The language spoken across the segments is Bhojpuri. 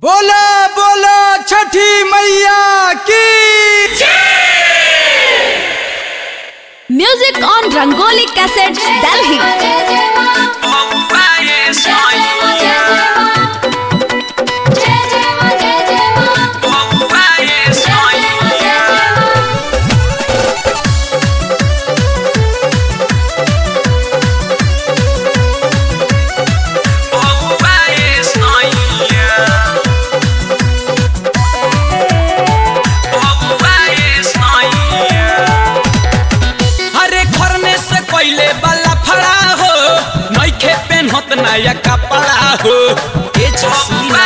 बोला बोला छठी मैया की Music on Rangoli Cassettes, Delhi. हरे खरने से पहले वाला फड़ा हो नइखे पेन्हत नया कपड़ा हो ए जसी ना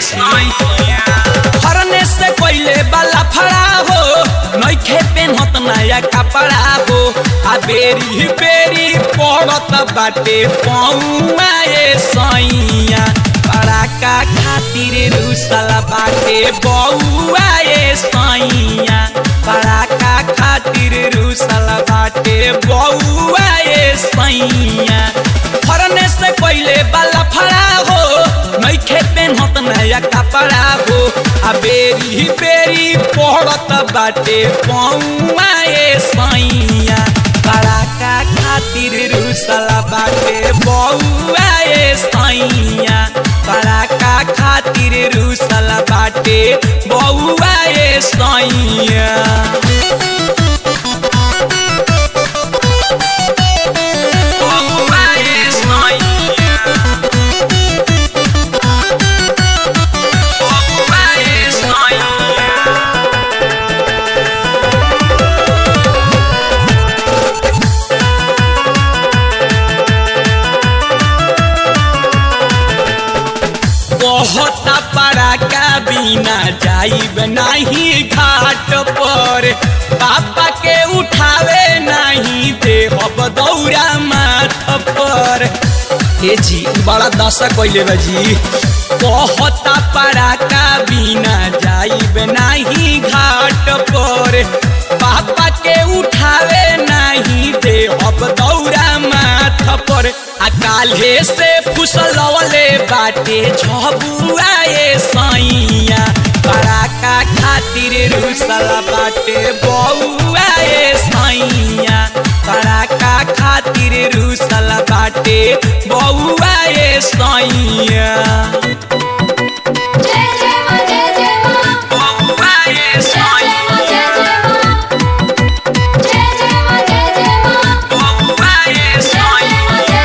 खरने से पहले वाला फड़ा हो नइखे पेन्हत नया कपड़ा हो आ बेरी बेरी पड़त बाटे पौआ ए सैया पड़ाका खातिर रुसल बाटे बौआ ए सैया पड़ाका खातिर रुसल बाटे बौआ ए सैया फरने से पहले वाला फड़ा हो नइखे पेन्हत नया कपड़ा हो आ बेरी बेरी पड़त बाटे पौआ ए सैया पड़ाका खातिर रुसल बाटे बौआ ए सैया पड़ाका खातिर रुसल बाटे बौआ ए सैया बहुत पड़ाका बिना जाइब नहीं घाट पर पापा के उठावे नहीं देहब दौरा माथ पर ए जी बड़ा दशा कैले बा जी बहुत पड़ाका बिना जाइब नहीं घाट पर पापा के उठावे नहीं देहब दौरा माथ पर आ काल्हे से फुसलवले बाटे झबुआ ए सैया पड़ाका खातिर रुसल बाटे बौआ ए सैया पड़ाका खातिर रुसल बाटे बौआ ए सैया बौआ ए सैया बौआ ए सैया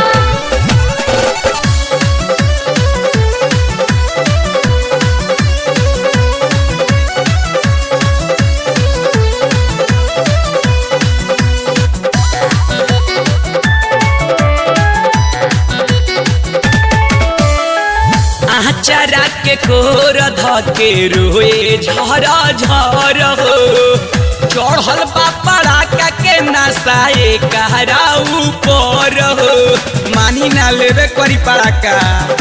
आचारा के कोर धके रोए झर झर हो चढ़ल बापड़ा का के नसाए कहरा ऊपर हो मानी ना लेवे करी पड़ाका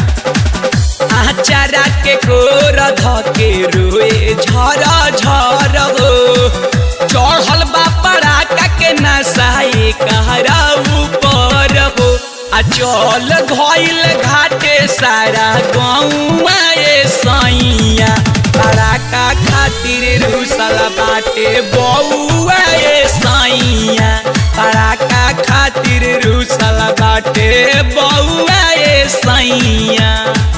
आचारा के कोर धके रोए झर झर हो चढ़ल बापड़ा का के नसाए कहरा ऊपर हो आ चल घइल घाटे सारा गौआ ए सैया पड़ाका खातिर रुसल बाटे बौआ ए सैया पड़ाका खातिर रुसल बाटे बौआ ए सैया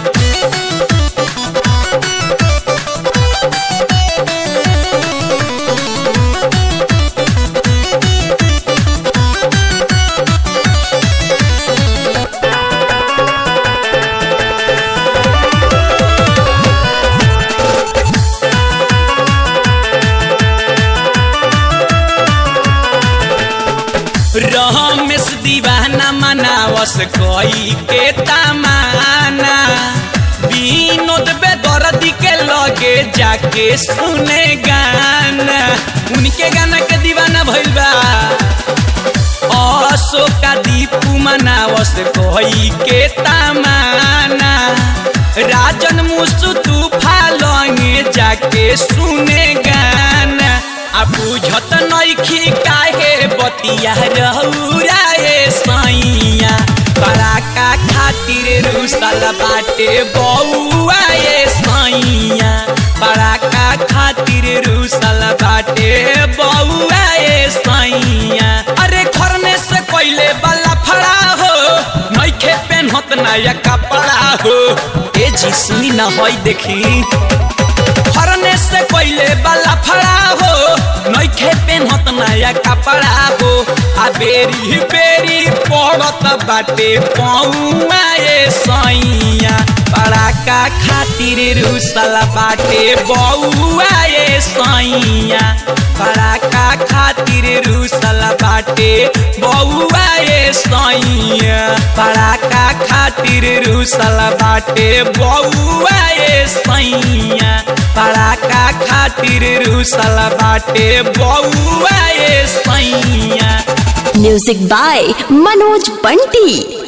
रमेश दीवाना मनावस कोई के तमाना विनोद बेदर्दी के लगे जाके सुने गाना उनके गाना के दीवाना भइल बा अशोका दीपू मनावस कोई के तमाना राजन मुसु तूफा लंगे जाके सुने गाना आ बुझत नइखी काहे बतिया रहुरा ए सैया पड़ाका खातिर रुसल बाटे बौआ ए सैया बाटे बउआ ए सैया अरे खरने से पहले वाला फड़ा हो नइखे पेन्हत नया कपड़ा हो ए जी सुनी ना होई देखी फरने से पहले वाला फड़ा हो नइखे पेन्हत नया कपड़ा हो आ बेरी बेरी पड़त बाटे पौआ ए सैया पड़ाका खातिर रुसल बाटे बउआ ए सैया पड़ाका खातिर रुसल बाटे बउआ ए सैया पड़ाका खातिर रुसल बाटे बउआ ए सैया पड़ाका खातिर रुसल बाटे बउआ ए सैया म्यूजिक बाय मनोज बंटी